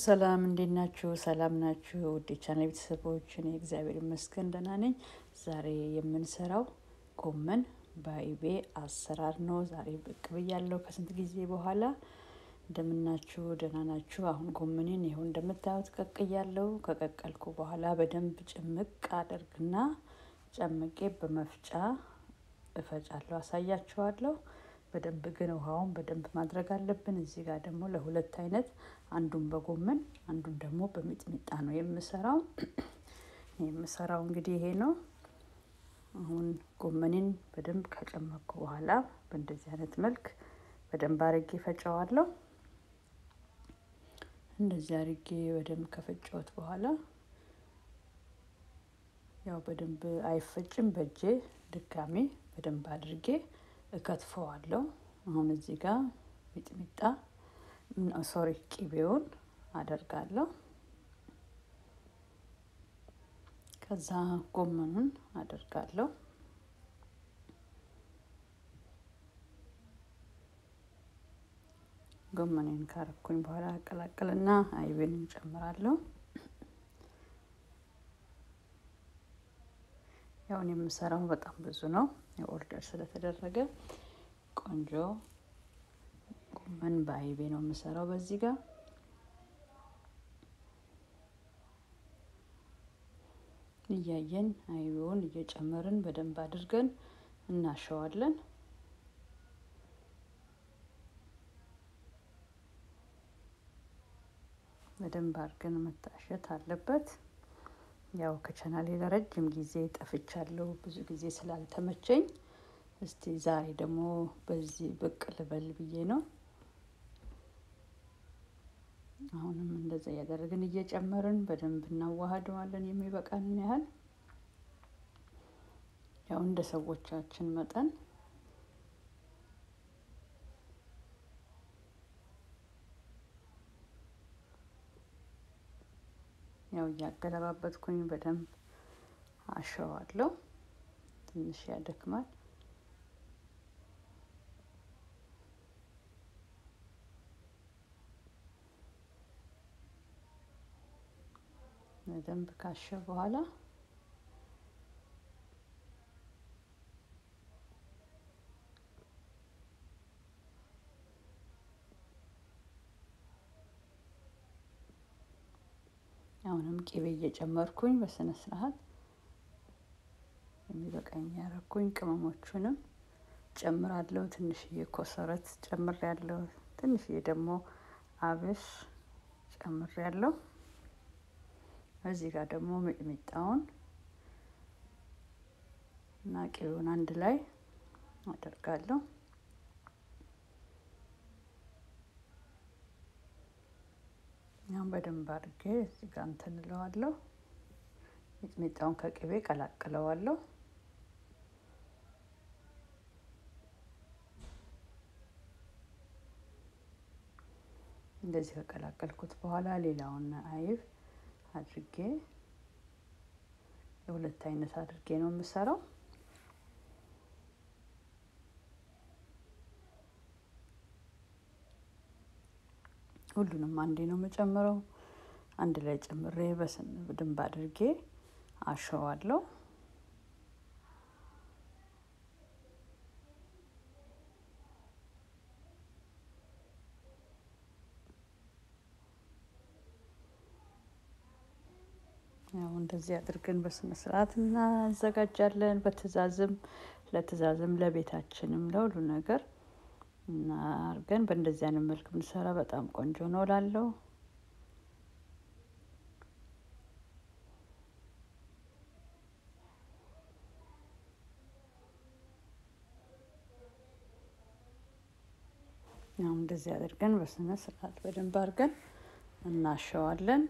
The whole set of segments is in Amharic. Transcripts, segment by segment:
ሰላም እንዴት ናችሁ? ሰላም ናችሁ? ውድ የቻናል ቤተሰቦች፣ እኔ እግዚአብሔር ይመስገን ደህና ነኝ። ዛሬ የምንሰራው ጎመን በአይቤ አሰራር ነው። ዛሬ ብቅ ብያለሁ ከስንት ጊዜ በኋላ። እንደምናችሁ ደህና ናችሁ? አሁን ጎመኔን ይኸው እንደምታዩት ቀቅያለሁ። ከቀቀልኩ በኋላ በደንብ ጭምቅ አደርግና ጨምቄ በመፍጫ እፈጫለሁ፣ አሳያችኋለሁ። በደንብ ግን ውሃውን በደንብ ማድረግ አለብን። እዚህ ጋር ደግሞ ለሁለት አይነት አንዱን በጎመን አንዱን ደግሞ በሚጥሚጣ ነው የምሰራው። የምሰራው እንግዲህ ይሄ ነው። አሁን ጎመኔን በደንብ ከጨመቅኩ በኋላ በእንደዚህ አይነት መልክ በደንብ አርጌ ፈጨዋለሁ። እንደዚህ አርጌ በደንብ ከፈጨሁት በኋላ ያው በደንብ አይፈጭም። በእጄ ድጋሜ በደንብ አድርጌ እከትፈዋለሁ። አሁን እዚህ ጋር ሚጥሚጣ ሶሪ ቂቤውን አደርጋለሁ። ከዛ ጎመኑን አደርጋለሁ። ጎመኔን ካረኩኝ በኋላ አቀላቅልና አይቤን እንጨምራለሁ። ያውን የምሰራው በጣም ብዙ ነው። የኦርደር ስለተደረገ ቆንጆ ጎመን በአይቤ ነው የምሰራው። በዚህ ጋር እያየን አይቤውን እየጨመርን በደንብ አድርገን እናሸዋለን። በደንብ አድርገን መታሸት አለበት። ያው ከቻናሌ ለረጅም ጊዜ ጠፍቻለሁ፣ ብዙ ጊዜ ስላልተመቸኝ እስቲ ዛሬ ደግሞ በዚህ ብቅ ልበል ብዬ ነው። አሁንም እንደዛ እያደረግን እየጨመርን በደንብ እናዋህደዋለን የሚበቃንን ያህል ያው እንደ ሰዎቻችን መጠን ያው እያገለባበትኩኝ በደንብ አሸዋለሁ። ትንሽ ያደክማል። በደንብ ካሸ በኋላ አሁንም ቂቤ እየጨመርኩኝ በስነ ስርዓት የሚበቃኝ ያረኩኝ ቅመሞቹንም ጨምራለሁ። ትንሽዬ ኮሰረት ጨምሬያለሁ። ትንሽዬ ደግሞ አብሽ ጨምሬያለሁ። እዚህ ጋር ደግሞ ሚጥሚጣውን እና ቂቤውን አንድ ላይ አደርጋለሁ። ያም በደንብ አድርጌ እዚህ ጋር እንትን እለዋለሁ። ሚጥሚጣውን ከቅቤ ቀላቅለዋለሁ። እንደዚህ ከቀላቀልኩት በኋላ ሌላውን አይብ አድርጌ የሁለት አይነት አድርጌ ነው የምሰራው። ሁሉንም አንዴ ነው የምጨምረው። አንድ ላይ ጨምሬ በደንብ አድርጌ አሸዋለሁ። ያው እንደዚህ አድርገን በስነ ስርዓት እናዘጋጃለን። በትእዛዝም ለትእዛዝም ለቤታችንም ለሁሉ ነገር እና አድርገን በእንደዚህ አይነት መልክ ብንሰራ በጣም ቆንጆ ነው እላለሁ። ያው እንደዚህ አድርገን በስነ ስርዓት በደንብ አድርገን እናሸዋለን።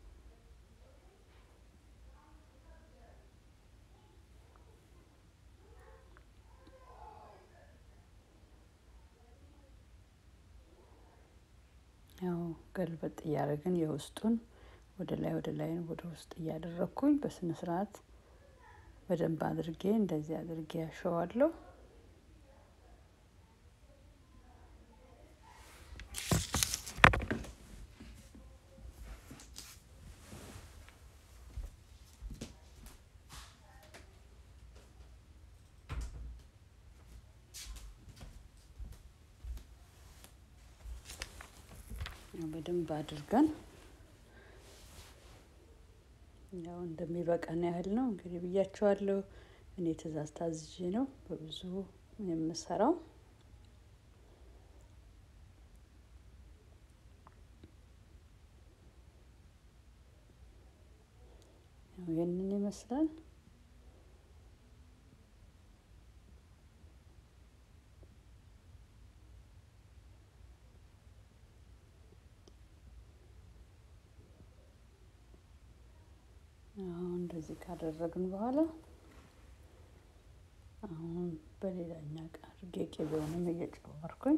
ያው ገልበጥ እያደረግን የውስጡን ወደ ላይ ወደ ላይ ወደ ውስጥ እያደረግኩኝ በስነ ስርዓት በደንብ አድርጌ እንደዚህ አድርጌ ያሸዋለሁ። በደንብ አድርገን ያው እንደሚበቃን ያህል ነው እንግዲህ ብያቸዋለሁ። እኔ ትእዛዝ ታዝዤ ነው በብዙ የምሰራው። ይህንን ይመስላል። አሁን እንደዚህ ካደረግን በኋላ አሁን በሌላኛ እቃ አድርጌ ቅቤውንም እየጨመርኩኝ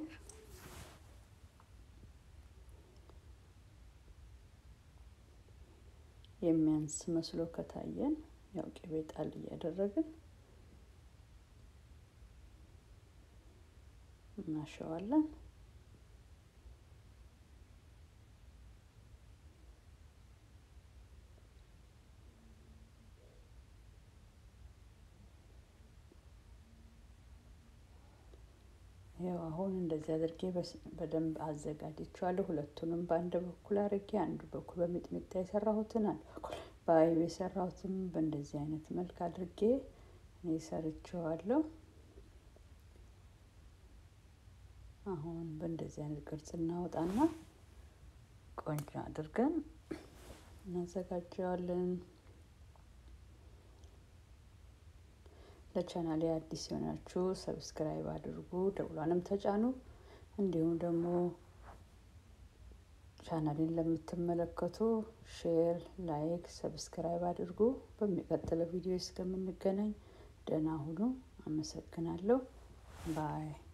የሚያንስ መስሎ ከታየን ያው ቅቤ ጣል እያደረግን እናሸዋለን። ያው አሁን እንደዚህ አድርጌ በደንብ አዘጋጅቼዋለሁ። ሁለቱንም በአንድ በኩል አድርጌ አንዱ በኩል በሚጥሚጣ የሰራሁትን አንዱ በኩል በአይብ የሰራሁትን በእንደዚህ አይነት መልክ አድርጌ እኔ ሰርቼዋለሁ። አሁን በእንደዚህ አይነት ቅርጽ እናወጣና ቆንጆ አድርገን እናዘጋጀዋለን። ለቻናሌ አዲስ የሆናችሁ ሰብስክራይብ አድርጉ፣ ደውሏንም ተጫኑ። እንዲሁም ደግሞ ቻናሌን ለምትመለከቱ ሼር፣ ላይክ፣ ሰብስክራይብ አድርጉ። በሚቀጥለው ቪዲዮ እስከምንገናኝ ደህና ሁኑ። አመሰግናለሁ። ባይ